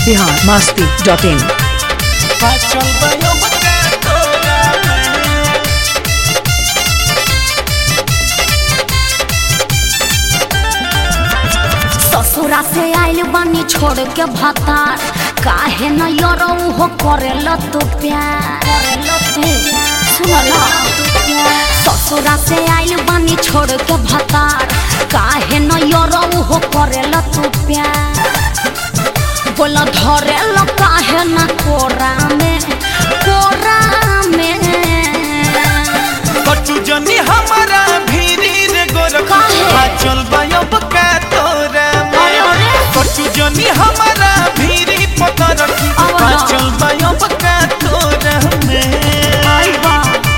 Bihar Masti dot in चल बयो बका तोरा में ससुरा से आइल बानी छोड़ के भतार काहे न यरऊ हो करेल तू प्यार सुन ना ससुरा से आइल बानी छोड़ के भतार काहे न यरऊ हो करेल तू प्यार बोल धरेल काहे न कोरा में कोरा में कटु जनी हमारा भीरी रे गोरख काहे? चल बयो बका तोरा में अरे, अरे। कटु जनी हमारा भीरी पतर रखी अब ना। चल बयो बका तोरा में आई बा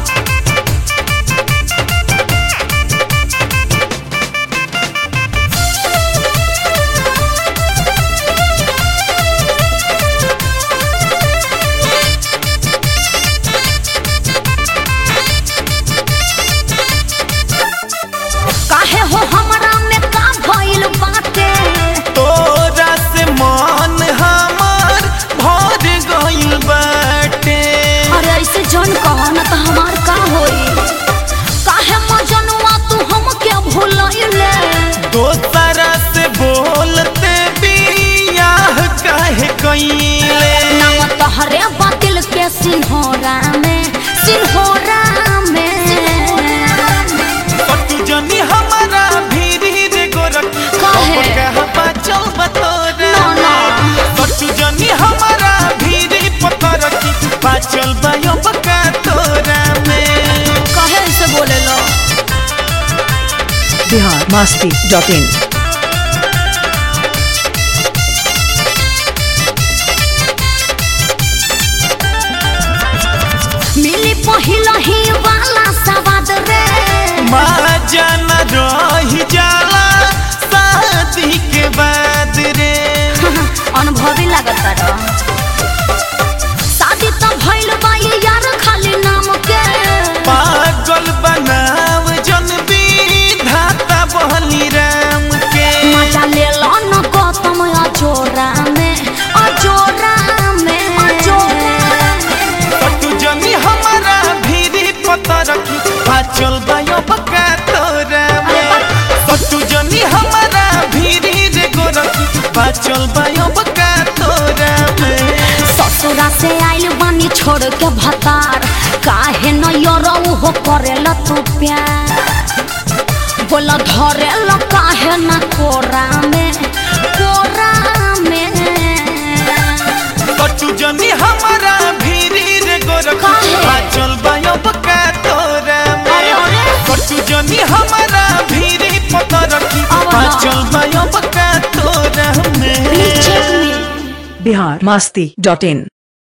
काहे हो हमरा में का भइल बाटे तोरा से मन हमार भर गइल बाटे अरे ऐसे जन कह न त हमार का होई काहे मजनुआ तू हमके भूलइले दोसरा से बोलते बियाह काहे कइले नाम तहरे बातिल के सिन्होरा में सिन्होरा में कटु जनी हमारा भीरी रे गोरख काहे? कहबा चल बतोरा ना, ना। कटु जनी हमारा भीरी पतर रखी चल बयो बका तोरा में काहे ऐसे बोले लो बिहार मस्ती डॉट इन मिली पहिल ही वाला सवाद रे माँ जान रही जाला शादी के बाद रे अनुभवी लागत रह शादी तो भइल बा ये यार खाली नाम के पागल बनाव जन विधाता बहली राम के मजा ले लो न गौतम अजोरा में अजोरा में कटु जनी हमारा भीरी पता रखी चल बायो बका तोरा में कटु जनी हमारा भीरी रे गोरखी चल बायो बका तोरा में ससुरा से आइल बानी छोड़ के भतार काहे न यरऊ हो करेल तू प्यार बोल धरेल काहे न कोरा में कोरा में कटु जनी हमारा भीरी रे गोरखी काहे? चल बायो बका तोरा अरे, में अरे। कटु जनी हमारा भीरी पता रखी अब ना। चल बायो बका तोरा में नीचे मिल बिहार मस्ती डॉट इन